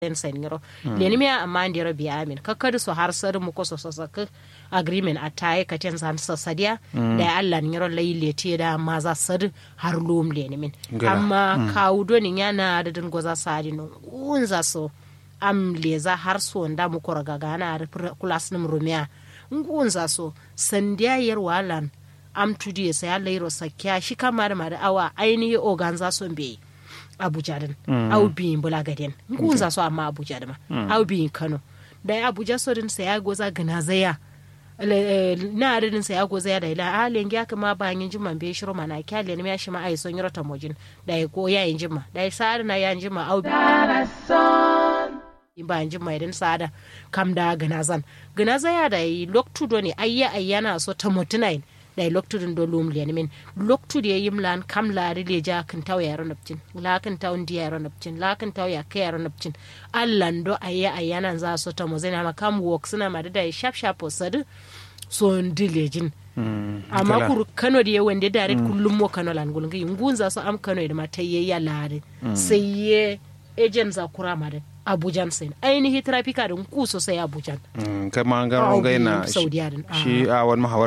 en seniro leni mi amma ndiro bi amin kakkadu so har sar mu ko so so sak agreement ataye ka ten san so sadia da Allah ni ro lay leti da ma za sad har lum leni min amma kawudo ni yana da din goza sadi no unza so am leza har so nda mu ko raga gana kulas nim rumia ngunza so sandiya yar walan am tudi ya saya lairo sakya shi kamar ma da awa ainihi organza so be abuja din au biyin bula gaden ngunza so amma abuja din au biyin kano da ya abuja so din saya goza gana zaya na adadin saya goza ya da ila a lengi aka ma ba yin jima be shiro mana kya le ne shi ma ai son yoro mojin da ya ko ya yin jima da ya sa na ya jima au ba yin jima idan sada kam da gana zan gana zaya da yi loktu do ne ayya ayyana so ta motunain da loktudin do lum lian min loktud ye yim lan kam la ri le ja kan taw yaro napcin la kan taw ndi yaro napcin la kan taw ya ke yaro napcin allan do ayya ayyana za so ta mo zena ma kam wok suna ma da shap shap osad so ndi lejin amma kuru kano da wanda direct kullum mo kano lan gulun gi ngunza so am kano da ma tayye ya lare sai ye agent za kura ma da abujan sen ainihi trafika din ku sosai abujan kama ga gaina shi a wani mahawar